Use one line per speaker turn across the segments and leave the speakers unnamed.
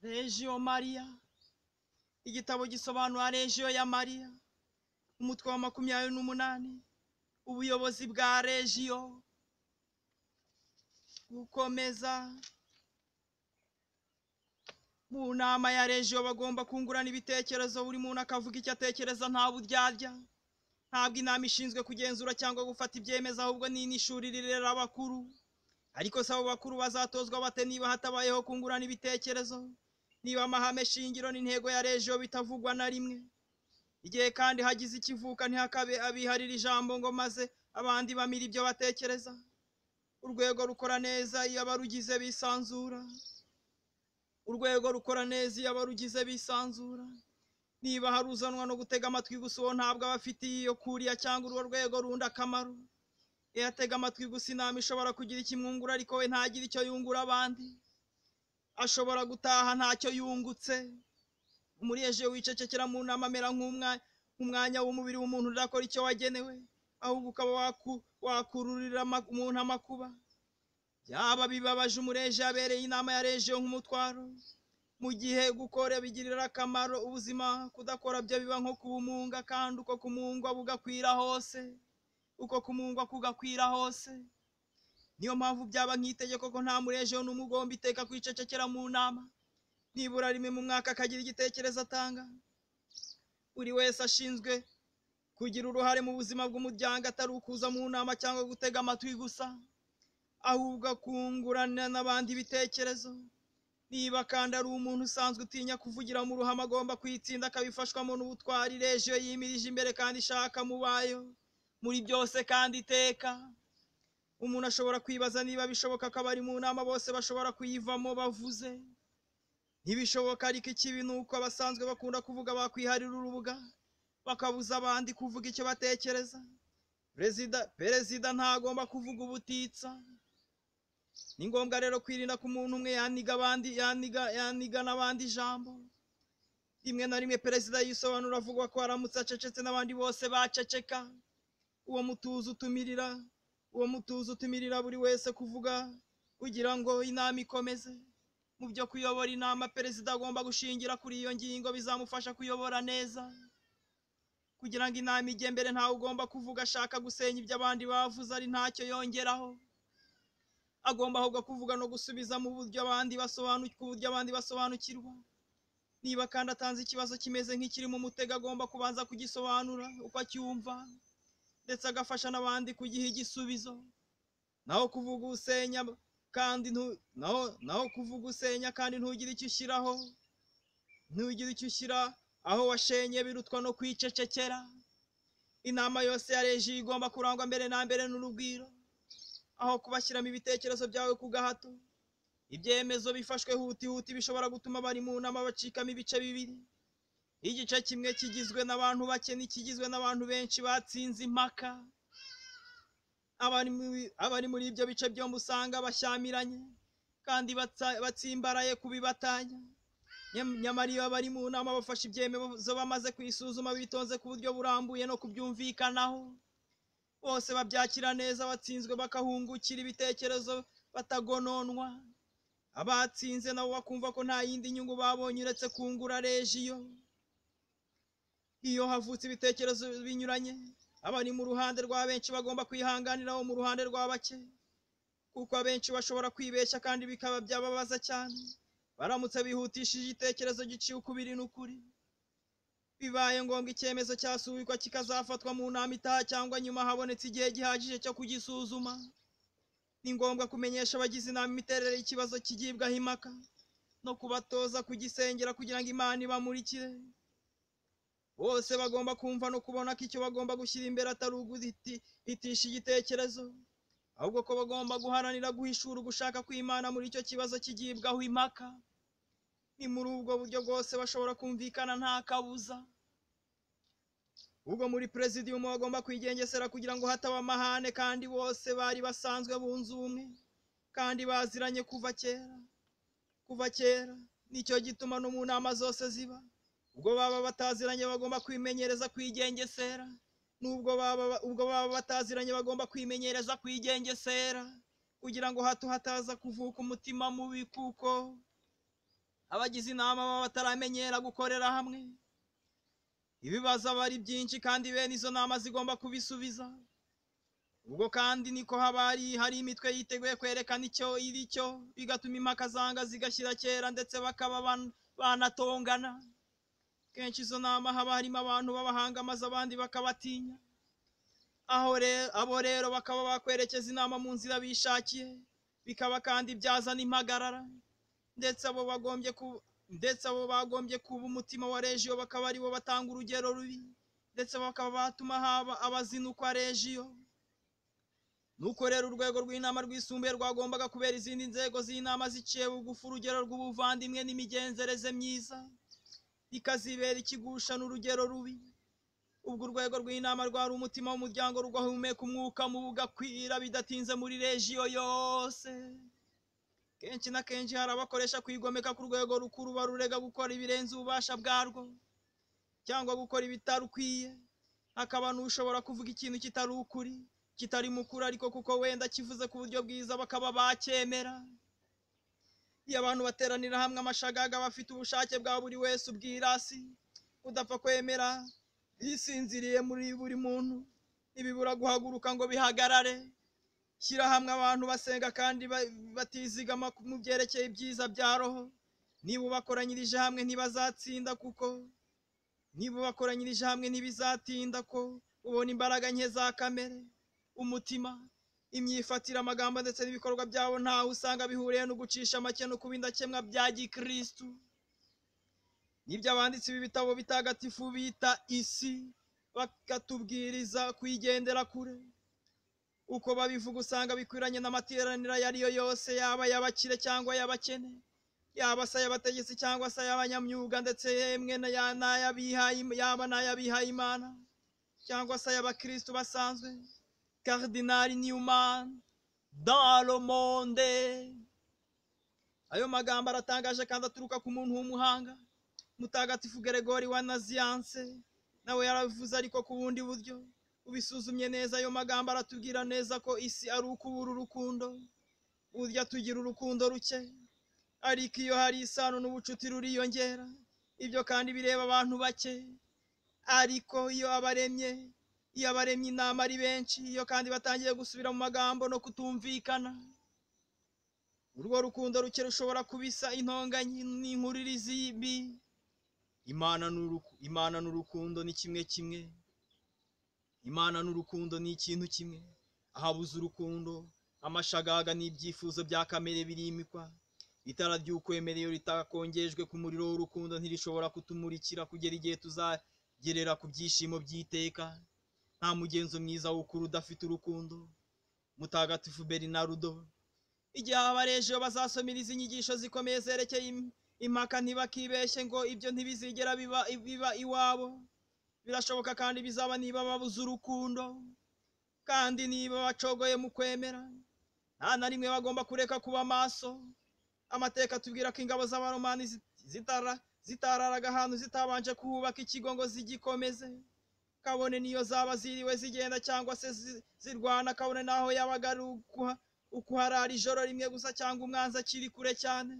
regiyo mariya igitabo gisobanura regiyo ya mariya umutwe wa makumyabiri n'umunani ubuyobozi bwa regiyo gukomeza mu nama ya regiyo bagomba kungurana ibitekerezo buri muntu akavuga icyo atekereza nta buryarya ntabwo inama ishinzwe kugenzura cyangwa gufata ibyemezo ahubwo ni n'ishuri rirera abakuru ariko si abo bakuru bazatozwa bate niba hatabayeho kungurana ibitekerezo niba amahame shingiro n'intego ya regiyo bitavugwa na rimwe igihe kandi hagize ikivuka ntihakabe abiharira ijambo ngo maze abandi bamira ibyo batekereza urwego rukora neza iyo abarugize bisanzura urwego rukora neza iyo abarugize bisanzura niba hari uzanwa no gutega amatwi gusa uwo ntabwo aba afitiye iyo kuriya cyangwa urwo rwego rundi akamaro iyo atega amatwi gusa inama ishobora kugira ikimwungura ariko we ntagire icyo yungura abandi ashobora gutaha ntacyo yungutse umureje wicecekera mu nama amera nk'umwanya w'umubiri w'umuntu udakora icyo wagenewe ahubwo ukaba waku- wakururira ama- umuntu amakuba byaba bibabaje umureje yabereye inama ya regiyo nk'umutwaro mu gihe gukora bigirira akamaro ubuzima kudakora byo biba nko kubumunga kandi uko kumungwa bugakwira hose uko kumungwa kugakwira hose niyo mpamvu byaba nk'itegeko ko nta mureje n'umugomba iteka kwicecekera mu nama nibura rimwe mu mwaka akagira igitekerezo atanga buri wese ashinzwe kugira uruhare mu buzima bw'umuryango atari ukuza mu nama cyangwa gutega amatwi gusa ahubwo akungurana n'abandi ibitekerezo niba kandi ari umuntu usanzwe utinya kuvugira mu ruhame agomba kuyitsinda akabifashwamo n'ubutwari regiyo yimirije imbere kandi ishaka mu bayo muri byose kandi iteka umuntu ashobora kwibaza niba bishoboka ko abari mu nama bose bashobora kuyivamo bavuze ntibishoboka ariko ikibi ni uko abasanzwe bakunda kuvuga bakwiharira urubuga bakabuza abandi kuvuga icyo batekereza perezida perezida ntagomba kuvuga ubutitsa ni ngombwa rero kwirinda ko umuntu umwe yaniga abandi yaniga yaniga n'abandi ijambo rimwe na rimwe perezida yisobanura avuga ko aramutse acecetse n'abandi bose baceceka uwo mutuzo utumirira uwo mutuzo utumirira buri wese kuvuga kugira ngo inama ikomeze mu byo kuyobora inama perezida agomba gushingira kuri iyo ngingo bizamufasha kuyobora neza kugira ngo inama ijye mbere ntawe ugomba kuvuga ashaka gusenya ibyo abandi bavuze ari ntacyo yongeraho agomba ahubwo kuvuga no gusubiza mu buryo abandi basobanukirwa uburyo abandi basobanukirwa niba kandi atanze ikibazo kimeze nk'ikiri mu mutego agomba kubanza kugisobanura uko acyumva ndetse agafasha n'abandi kugiha igisubizo naho kuvuga usenya kandi ntu- naho naho kuvuga usenya kandi ntugire icyo ushyiraho ntugire icyo ushyira aho washenye birutwa no kwicecekera inama yose ya reji igomba kurangwa mbere na mbere n'urugwiro aho kubashyiramo ibitekerezo byawe ku gahato ibyemezo bifashwe hutihuti bishobora gutuma abari mu nama bacikamo ibice bibiri igice kimwe kigizwe n'abantu bake n'ikigizwe n'abantu benshi batsinze impaka abari muri- abari muri ibyo bice byombi usanga bashyamiranye kandi batsa- batsimbaraye ku bibatanya Nyam- nyamara iyo abari mu nama bafashe ibyemezo bamaze kuyisuzuma bitonze ku buryo burambuye no kubyumvikanaho bose babyakira neza abatsinzwe bakahungukira ibitekerezo batagononwa abatsinze nabo bakumva ko nta yindi nyungu babonye uretse kungura rejiyo iyo havutse ibitekerezo binyuranye abari mu ruhande rwa benshi bagomba kwihanganira abo mu ruhande rwa bake kuko abenshi bashobora kwibeshya kandi bikaba byababaza cyane baramutse bihutishije igitekerezo giciye ukubiri n'ukuri bibaye ngombwa icyemezo cyasubikwa kikazafatwa mu nama itaha cyangwa nyuma habonetse igihe gihagije cyo kugisuzuma ni ngombwa kumenyesha abagize inama imiterere y'ikibazo kigibwaho impaka no kubatoza kugisengera kugira ngo imana ibamurikire bose bagomba kumva no kubona ko icyo bagomba gushyira imbere atari uguhitisha igitekerezo ahubwo ko bagomba guharanira guhishura ugushaka kw'imana muri icyo kibazo kigibwaho impaka ni muri ubwo buryo bwose bashobora kumvikana nta kabuza ubwo muri perezidiyumu bagomba kwigengesera kugira ngo hataba amahane kandi bose bari basanzwe bunze ubumwe kandi baziranye kuva kera kuva kera nicyo gituma no mu nama zose ziba ubwo baba bataziranye bagomba kwimenyereza kwigengesera n'ubwo baba ubwo baba bataziranye bagomba kwimenyereza kwigengesera kugira ngo hato hataza kuvuka umutima mubi kuko abagize inama baba bataramenyera gukorera hamwe ibibazo aba ari byinshi kandi bene izo nama zigomba kubisubiza ubwo kandi niko haba hari hari imitwe yiteguye kwerekana icyo iri cyo bigatuma impaka zanga zigashyira kera ndetse bakaba ban- banatongana kenshi izo nama haba harimo abantu b'abahanga maze abandi bakabatinya aho rero abo rero bakaba bakwerekeza inama mu nzira bishakiye bikaba kandi byazana impagarara ndetse abo bagombye ku ndetse abo bagombye kuba umutima wa rejiyo bakaba aribo batanga urugero rubi ndetse bakaba batuma haba abazinukwa rejiyo nuko rero urwego rw'inama rwisumbuye rwagombaga kubera izindi nzego z'inama ziciye bugufi urugero rw'ubuvandimwe n'imigenzereze myiza bikazibera ikigusha n'urugero rubi ubwo urwego rw'inama rwari umutima w'umuryango rugahumeka umwuka mubi ugakwira bidatinze muri rejiyo yose kenshi na kenshi hari abakoresha kwigomeka ku rwego rukuru barurega gukora ibirenze ububasha bwarwo cyangwa gukora ibitarukwiye hakaba n'ushobora kuvuga ikintu kitari ukuri kitari mukuru ariko kuko wenda kivuze ku buryo bwiza bakaba bacyemera iyo abantu bateranira hamwe amashagaga bafite ubushake bwa buri wese ubwirasi udapfa kwemera bisinziriye muri buri muntu ntibibura guhaguruka ngo bihagarare shyira hamwe abantu basenga kandi ba- batizigama ku- mu byerekeye ibyiza bya roho niba ubakoranyirije hamwe ntibazatsinda kuko niba ubakoranyirije hamwe ntibizatinda ko ubona imbaraga nke za kamere umutima imyifatire amagambo ndetse n'ibikorwa byabo ntaho usanga bihuriye no gucisha make no kuba indakemwa bya gikristu nibyo abanditsi b'ibitabo bitagatifu bita isi bakatubwiriza kuyigendera kure uko babivuga usanga bikwiranye n'amateraniro ayo ariyo yose yaba ay'abakire cyangwa ay'abakene yaba se ay'abategetsi cyangwa se ay'abanyamyuga ndetse yemwe na- ya- n'ay'abihaye- yaba n'ay'abihayimana cyangwa se ay'abakristu basanzwe Cardinal Newman dans le monde. Ayo magambo aratangaje kandi aturuka ku muntu w'umuhanga mutagatifu Gregori wa Nazianze nawe yarabivuze ariko ku bundi buryo ubisuzumye neza ayo magambo aratubwira neza ko isi ari ukubura urukundo burya tugira urukundo ruke ariko iyo hari isano n'ubucuti ruriyongera ibyo kandi bireba abantu bake ariko iyo abaremye iyo abaremye inama ari benshi iyo kandi batangiye gusubira mu magambo no kutumvikana urwo rukundo ruke rushobora kubisa intonganyi n'inkuririzi mbi imana ni uruku- imana ni urukundo ni kimwe kimwe imana ni urukundo ni ikintu kimwe ahabuze urukundo amashagaga n'ibyifuzo bya kamere birimikwa itara ry'ukwemera iyo ritakongejwe ku muriro w'urukundo ntirishobora kutumurikira kugera igihe tuzagerera ku byishimo by'iteka nta mugenzo mwiza w'ukuri udafite urukundo mutagatifu berinarudo igihe abarejeyo bazasomiriza inyigisho zikomeye zerekeye im- impaka ntibakibeshye ngo ibyo ntibizigera biba, biba iwabo birashoboka kandi bizaba niba babuze urukundo kandi niba bacogoye mu kwemera nta na rimwe bagomba kureka kuba maso amateka atubwira ko ingabo z'abaromani zit- zitara zitararaga ahantu zitabanje kuhubaka ikigo ngo zigikomeze kabone niyo zaba ziriwe zigenda cyangwa se zi- zirwana kabone naho yabaga ari ukuha- ukuharara ijoro rimwe gusa cyangwa umwanzi akiri kure cyane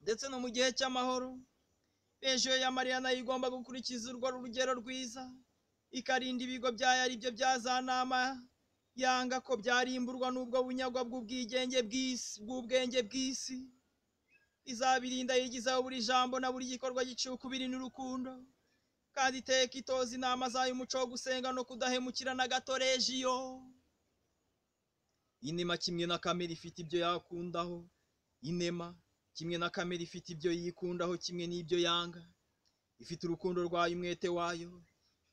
ndetse no mu gihe cy'amahoro rejiyo ya mariya nayo igomba gukurikiza urwo rugero rwiza ikarinda ibigo byayo ari byo bya za nama yanga ko byarimburwa n'ubwo bunyagwa bw'ubwigenge bw'isi bw'ubwenge bw'isi izabirinda yigizaho buri jambo na buri gikorwa gicuye ukubiri n'urukundo kandi iteka itoza inama zayo umuco wo gusenga no kudahemukira na gato rejiyo inema kimwe na kamere ifite ibyo yakundaho inema kimwe na kamere ifite ibyo yikundaho kimwe n'ibyo yanga ifite urukundo rwayo umwete wayo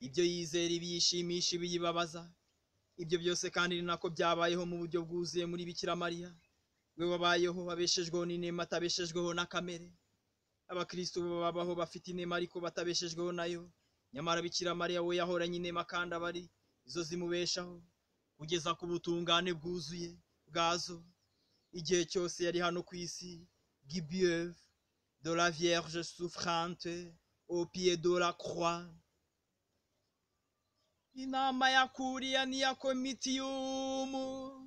ibyo yizera ibiyishimisha ibiyibabaza ibyo byose kandi ni nako byabayeho mu buryo bwuzuye muri bikira mariya we wabayeho abeshejweho n'inema atabeshejweho na kamere abakristo babaho bafite inema ariko batabeshejweho nayo nyamara bikira mariya we yahoranye inema kandi aba ari zo zimubeshaho kugeza ku butungane bwuzuye bwazo igihe cyose yari hano ku isi gibieuve de la vierge souffrante au pied de la croix inama ya kuriya n'iya komitiyumu